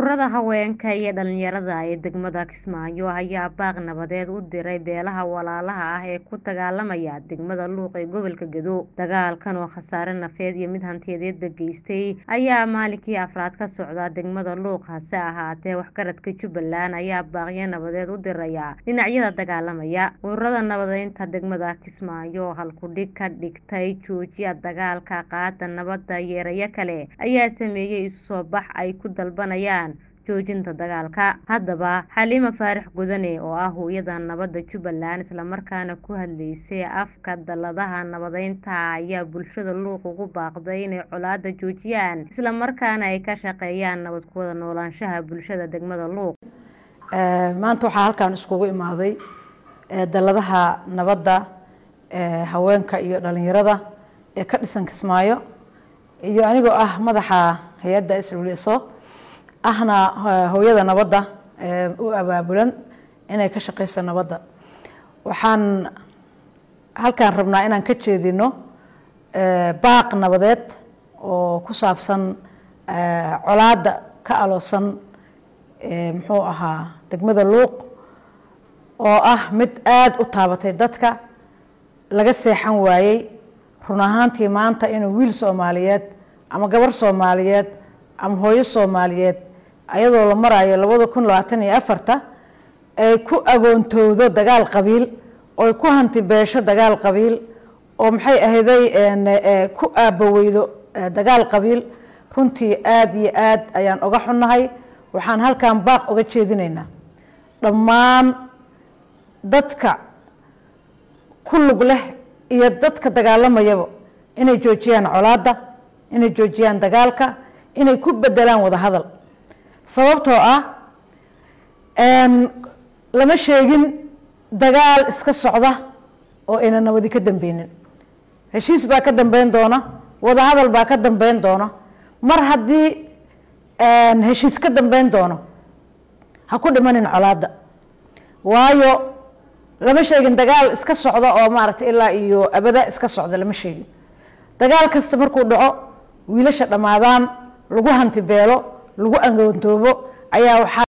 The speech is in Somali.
Ururada haweenka iyo dhalinyarada ee degmada Kismaayo ayaa baaq nabadeed u diray beelaha walaalaha ah ee ku dagaalamaya degmada Luuq ee gobolka Gedo. Dagaalkan oo khasaare nafeed iyo mid hantiyadeedba geystay ayaa maalinkii afraad ka socda degmada Luuq hase ahaatee waxgaradka Jubbaland ayaa baaqyo nabadeed u diraya dhinacyada dagaalamaya. Ururada nabadeynta degmada Kismaayo oo halkudhig ka dhigtay "Joojiya dagaalka, qaata nabadda" iyo erayo kale ayaa sameeyay isu soo bax ay ku dalbanayaan joojinta dagaalka. Haddaba Xaliima Faarax Gudane oo ah hooyada nabadda Jubbaland isla markaana ku hadlaysay afka dalladaha nabadeynta ayaa bulshada Luuq ugu baaqday inay colaadda joojiyaan isla markaana ay ka shaqeeyaan nabad ku wada noolaanshaha bulshada degmada Luuq. maanta waxaa halkan iskugu imaaday dalladaha nabadda haweenka iyo dhalinyarada ee ka dhisan Kismaayo iyo anigoo ah madaxa hay-adda SWSO ahna hooyada nabadda u abaabulan inay ka shaqeyso nabadda waxaan halkaan rabnaa inaan ka jeedino baaq nabadeed oo ku saabsan colaadda ka aloosan muxuu ahaa degmada luuq oo ah mid aada u taabatay dadka laga seexan waayey run ahaantii maanta inuu wiil soomaaliyeed ama gabar soomaaliyeed ama hooyo soomaaliyeed ayadoo la marayo labada kun labaatan iyo afarta ay ku agoontowdo dagaal qabiil oy ku hanti beesho dagaal qabiil oo maxay ahayday ku aabaweydo dagaal qabiil runtii aada iyo aad ayaan oga xunnahay waxaan halkan baaq oga jeedinaynaa dhammaan dadka ku lug leh iyo dadka dagaalamayaba inay joojiyaan colaadda inay joojiyaan dagaalka inay ku bedelaan wada hadal sababtoo ah lama sheegin dagaal iska socda oo ayna nabadi ka dambeynin heshiis baa ka dambeyn doona wada hadal baa ka dambeyn doona mar haddii heshiis ka dambeyn doono ha ku dhimanin colaadda waayo lama sheegin dagaal iska socda oo maaragtay ilaa iyo abada iska socda lama sheegin dagaal kasta markuu dhaco wiilasha dhammaadaan lagu hanti beelo lagu angoontoobo ayaa waxaa